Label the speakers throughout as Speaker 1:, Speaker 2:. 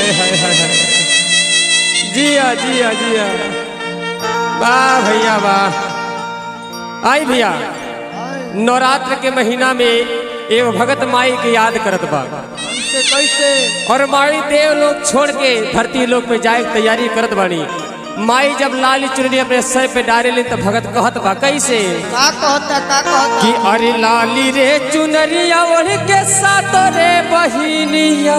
Speaker 1: हाय हाय हाय हाय जिया जिया जिया वाह भैया वाह आई भैया नवरात्र के महीना में एगो भगत माई के याद करत बा
Speaker 2: कैसे कैसे
Speaker 1: और माई देव लोग छोड़ के धरती लोक में जाए के तैयारी करत बानी माई जब लाली चुनरी अपने सर पे डाले ली तो भगत कहत बा कैसे
Speaker 2: का कहता का कहता
Speaker 1: कि अरे लाली रे चुनरिया ओढ़ के साथ रे बहिनिया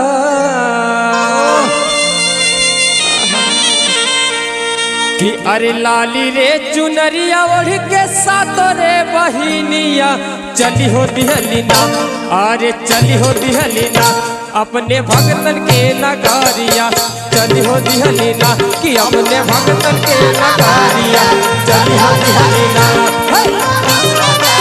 Speaker 1: कि अरे लाली रे चुनरिया ओढ़ के साथ रे बहिनिया चली हो दिहलीना अरे चली हो दिहलीना अपने भगतन के नगारिया चली हो दिहलीना कि अपने भगतन के नगारिया चली हो दिहलीना हे!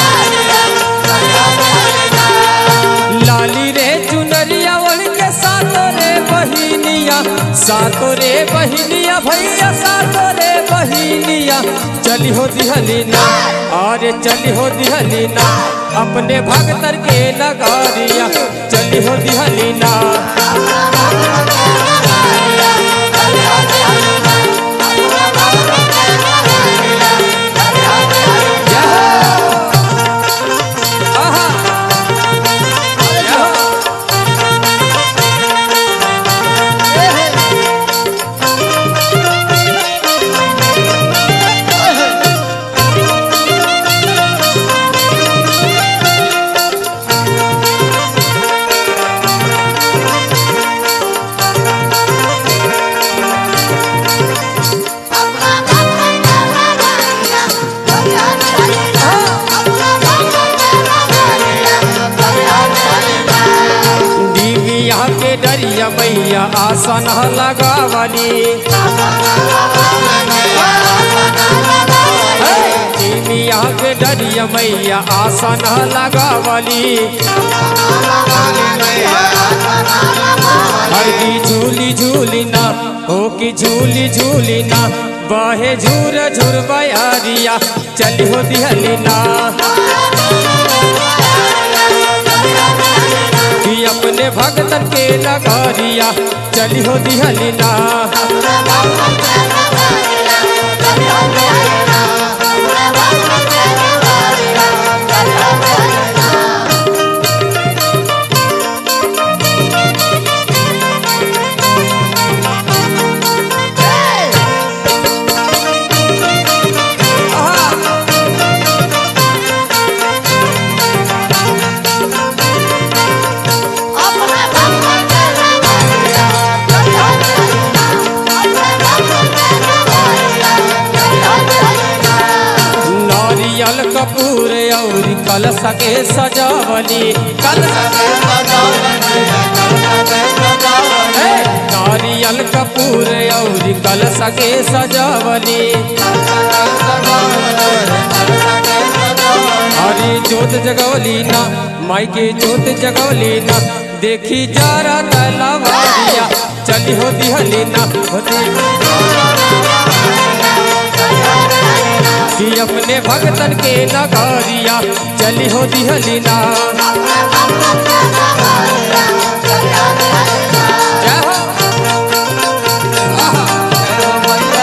Speaker 1: लाली रे चुनरिया ओढ़ के सातो रे बहिनिया सातो रे बहिनिया भैया सातो रे बहिनिया चली हो दिहलीना अरे चली हो दिहलीना अपने भगतर के नगारिया चली हो दिहलीना आहा दीविया के डरिया मैया आसन लगावली दीविया के डरिया मैया आसन लगावली हरदी झूली झूली ना हो कि झूली झूली ना बहे झूर झूर बयारिया चली हो दिहलीना कि अपने भगतन के नगारिया चली हो दिहलीना नारियल कपूर और कलश के सजावली कलश हे! नारियल कपूर और कलश के सजावली हरी जोत जगवली ना माई के जोत जगवली ना देखी जारा तलवारिया चली हो दिहली ना होती कि अपने भगतन के नगारिया चली हो दिहलीना जय हो आहा।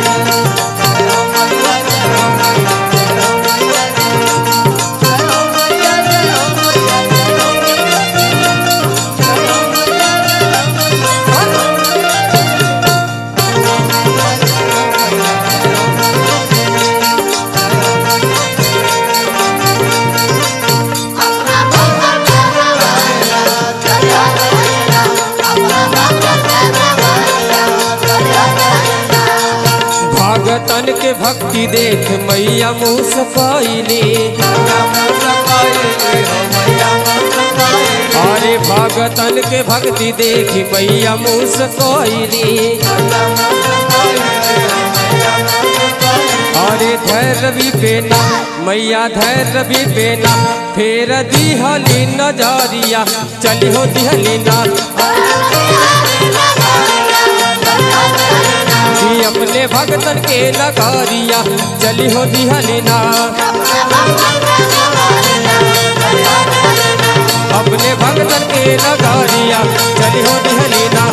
Speaker 1: भगतन के भक्ति देख मैया मुस्काइली अरे भगतन के भक्ति देख मैया मुस्काइली अरे धैर्य भी पेना मैया धैर्य भी पेना फेर दिहली नजरिया चली हो दिहलीना कि अपने भगतन के नगारिया चली हो दिहलीना अपने भगतन के नगारिया चली हो दिहलीना